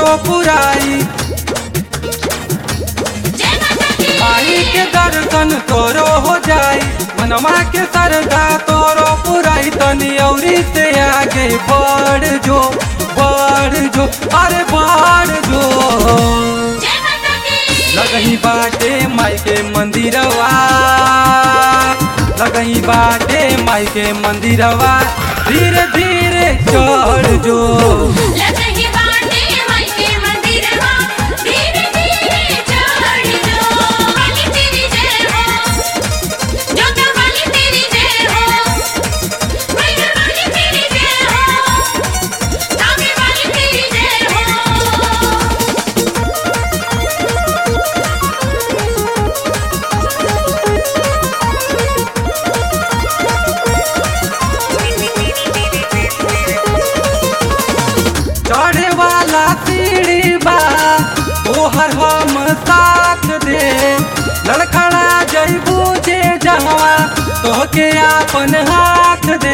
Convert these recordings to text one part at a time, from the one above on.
पुराई माई के दर्शन तोरो हो जाई मनवा के सरदा तोरो पुराई तनी औरी से आगे बढ़ जो बढ़ जो अरे बढ़ जो लगही बाटे माई के मंदिरवा लगही बाटे माई के मंदिरवा धीरे धीरे चढ़ जो लगही बाटे माई के मंदिरवा धीरे धीरे चढ़ जो वाली तेरी जय हो जोता वाली तेरी जय हो मैया वाली तेरी जय हो तावे वाली तेरी जय हो चढ़े वाला सीढ़ी बा तोहर हम साथ दे लड़खड़ा जैबू जे जहवा तोहके आपन हाथ दे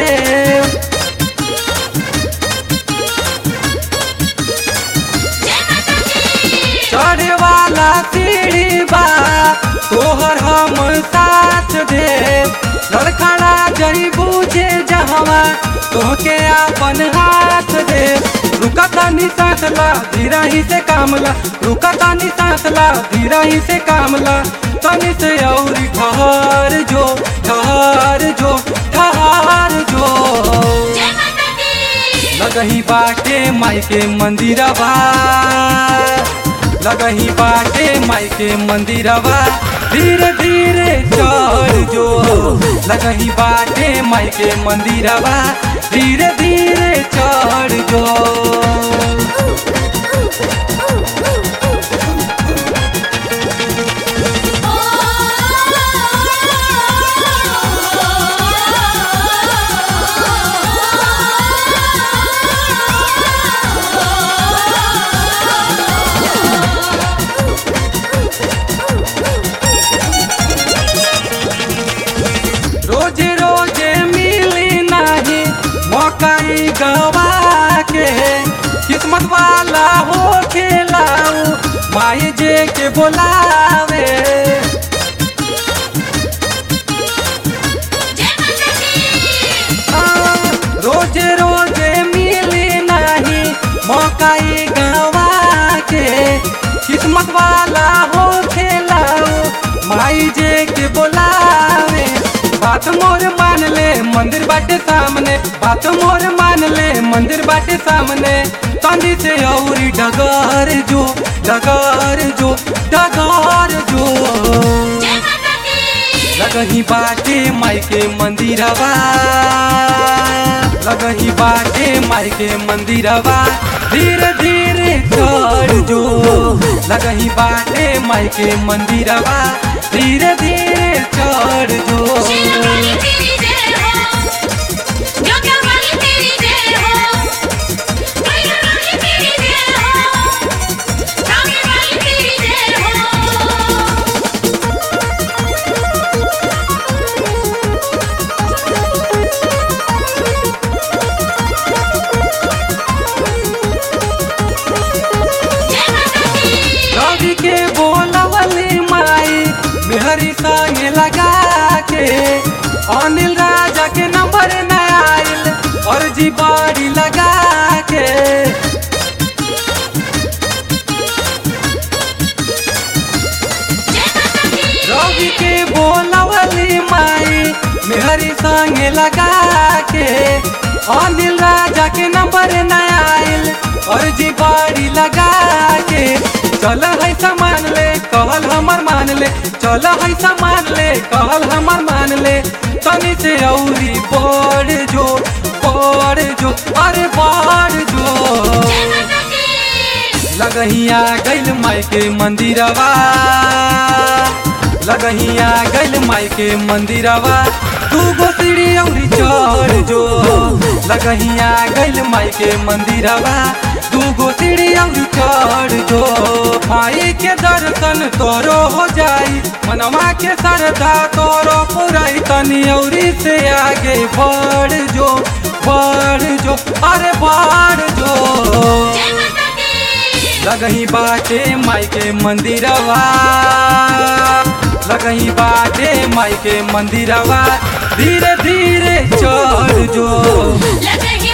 जय माता दी चढ़े वाला सीढ़ी बा तोहर हम साथ दे लड़खड़ा जैबू जे जहवा तोहके आपन हाथ दे रुका तानी सांस ला धीरा ही से कामला रुका तानी सांस ला धीरा ही से कामला तनी से औरी ठहर जो ठहर जो ठहर जो जय माता दी लगही बाटे माई के मंदिरवा लगही बाटे माई के मंदिरवा धीरे धीरे चढ़ जो लगही बाटे माई के मंदिरवा धीरे धीरे चढ़ जो रोजे रोजे मिली नहीं मौकाई गवा के किस्मत वाला हो खेलाऊ माई जे के बोलावे जय माता दी आ, रोजे रोजे मिली नहीं मौकाई गवा के किस्मत वाला हो खेलाऊ माई जे के बोलावे बात मोर मान ले मंदिर बाटे सामने बात मोर मान ले मंदिर बाटे सामने तंदी से औरी डगर जो डगर जो डगर जो जय माता दी लगही बाटे माई के मंदिरवा लगही बाटे माई के मंदिरवा धीरे धीरे चढ़ जो लगही बाटे माई के मंदिरवा धीरे धीरे चढ़ शीला जो वाली तेरी जय हो जोता वाली तेरी जय हो मैया वाली तेरी जय हो तावे वाली तेरी जय हो जय माता दी रवि के बोलवली माई मेहरी संगे लगा के अनिल राजा के नंबर न आइल और जी बाड़ी लगा के जय माता दी रवि के बोलवली माई मेहरी संगे लगा के अनिल राजा के नंबर न आइल और जी बाड़ी लगा के चल है सामान ले कहल हमर मान ले चल है सामान ले कहल हमर मान ले तनी से औरी बढ़ जो बढ़ जो अरे बढ़ जो जय माता दी लगहिया गैल माई के मंदिरवा लगहिया गैल माई के मंदिरवा तू गो सीढ़ी औरी चढ़ जो लगहिया गैल माई के मंदिरवा तू गो सीढ़ी औरी चढ़ जो माई के दर्शन तोरो हो जाई मनवा के सरदा तोरो पुराई तनी औरी से आगे बढ़ जो बढ़ जो अरे बढ़ जो जय माता दी लगही बाटे माई के मंदिरवा लगही बाटे माई के मंदिरवा धीरे धीरे चढ़ जो लगही